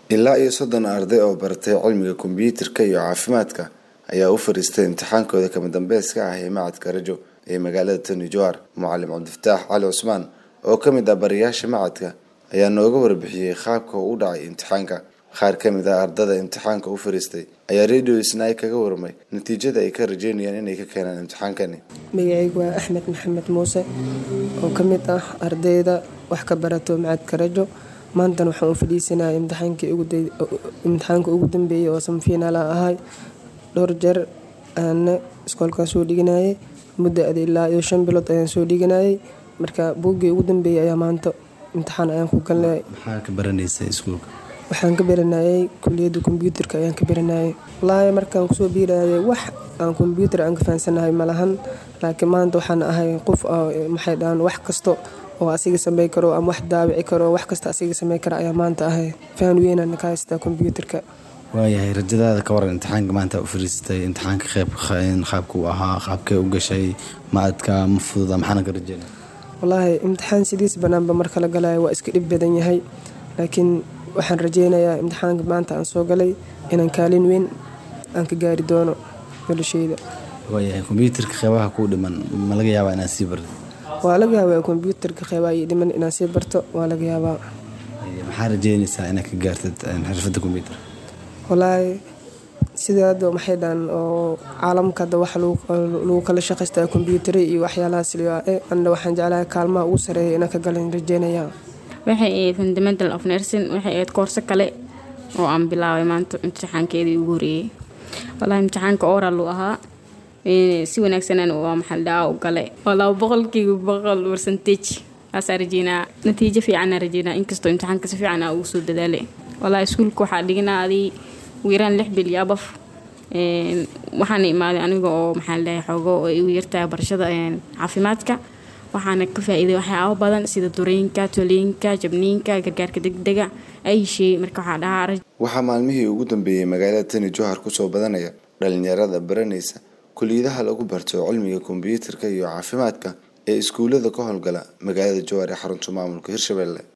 ilaa iyo soddon arday oo baratay cilmiga kombiyuutarka iyo caafimaadka ayaa u fariistay imtixaankooda kama dambayska ah ee macadka rajo ee magaalada tony johar mucalim cabdifataax cali cusmaan oo ka mid ah barayaasha macadka ayaa nooga warbixiyey qaabka uu u dhacay imtixaanka qaar ka mid ah ardada imtixaanka u fariistay ayaa radio isnaay kaga warmay natiijada ay ka rajeynayaan inay ka keenaan imtixaankani magacaygu waa axmed maxamed muuse oo ka mid ah ardayda wax ka barato macadka rajo maantana waxaan u fadhiisanaya imtixaanka ugu dambeeyay oo samfiinaala ahay dhowr jeer aana iskoolkan soo dhiganayay muddo adi ilaa iyo shan bilood ayaan soo dhiganayay marka buuggii ugu dambeeyay ayaa maanta imtixaan ayaan ku galnay maxaa ka baranaysa iskuulka waxaan ka baranayay kuliyadda kombyuutarka ayaan ka baranayay wallaahi markaan kusoo biirayay wax aan kombyuutar aan ka fahansanahay malahan laakiin maanta waxaan ahay qof maxay dhahaan wax kasto oo asiga samey karo ama wax daawici karo wax kasta asiga samey kara ayaa maanta ahay fahan weynaan ka haystaa kombyuutarka waayahay rajadaada ka waran imtixaanka maanta u fariisatay imtixaanka qeyb qaabka uu ahaa qaabkee u gashay maadka ma fududa maxaana ka rajeynaya wallaahi imtixaan sidiis banaanba marka la galayo waa iska dhib badan yahay laakiin waxaan rajeynayaa imtixaanka maanta aan soo galay inaan kaalin weyn aan ka gaari doono nolosheyda waayahay kombyuutarka qeybaha kuu dhiman ma laga yaabaa inaad sii bartid waa laga yaabaa kombyuutarka qeybaha ii dhiman inaan sii barto waa laga yaabaa maxaa rajeynaysaa inaad ka gaartid xirfadda kombyuutarka wallaahi sida hadda maxay dhahan oo caalamka hadda waxa lagu kala shaqaystaa kombyuutare iyo waxyaalahaas anna waxaan jeclahay kaalmaha ugu sareeya inaan ka galan rajeynayaa waxay ahayd fundamental of nursing waxay ahayd koorso kale oo aan bilaabay maanta imtixaankeedii ugu horeeyey wallaahi imtixaanka oral uu ahaa si wanaagsanan waa maxaldhaa u gale waa laba boqolkiiba boqol percentage aasaa rajeynaa natiijo fiicanaa rajeynaa inkastoo imtixaanka si fiican aa ugu soo dadaalay wallaahi iskuulka waxaa dhiganaa adii ugu yaraan lix bil iyo abaf waxaana imaaday aniga oo maxaa ladhahay xoogo oo igu yartahay barashada caafimaadka waxaana ka faa-iiday waxyaabo badan sida durooyinka tolooyinka jabniinka gargaarka degdega ay hesheeyey marka waxaa dhahaa waxaa maalmihii ugu dambeeyey magaalada tani johar kusoo badanaya dhalinyarada baranaysa kuliyadaha lagu barto cilmiga kombiyuutarka iyo caafimaadka ee iskuullada ka howlgala magaalada jowar ee xarunta maamulka hirshabelle